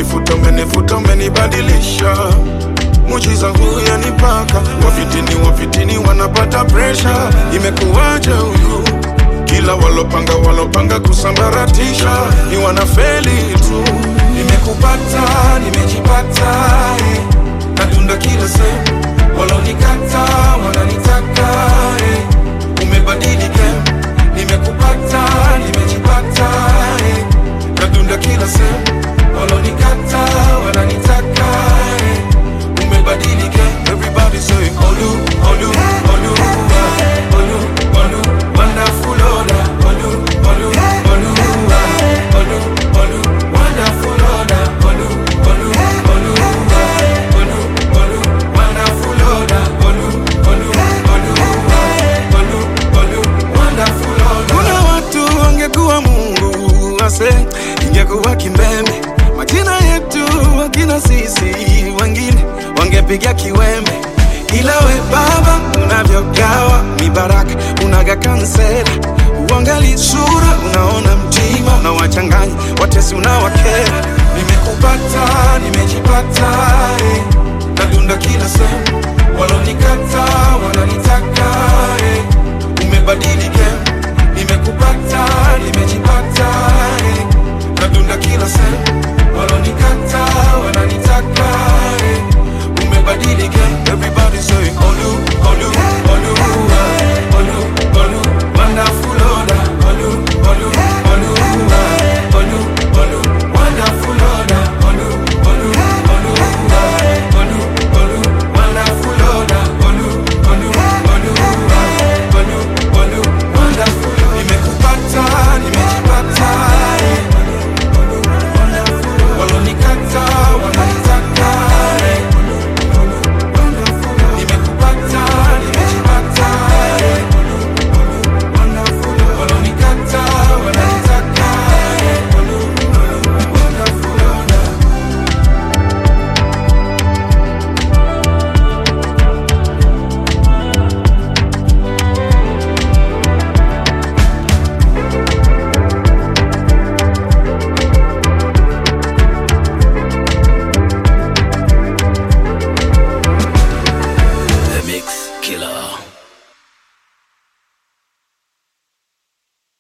umenifuta umenifuta umenibadilisha mujiza huu yanipaka wafitini wafitini wanapata presha imekuwaje huyu kila walopanga walopanga kusambaratisha ni wanafeli tu nimekupata nimejipata eh. natunda kila sehemu walonikata wananitaka eh. umebadilika nimekupata nimejipata eh. natunda kila sehemu walonikata wananitaka eh. umebadilika everybody say olu olu olu ah, olu olu wonderful order olu olu olu ah, olu olu wonderful order olu olu olu ah, olu olu wonderful order olu olu olu ah, olu olu wonderful order kuna watu wangekuwa Mungu ase ingekuwa kimbembe majina yetu wakina sisi wengine wangepiga kiwembe ila we baba unavyogawa mibaraka unaga kansela uangali sura unaona mtima unawachanganya watesi unawakera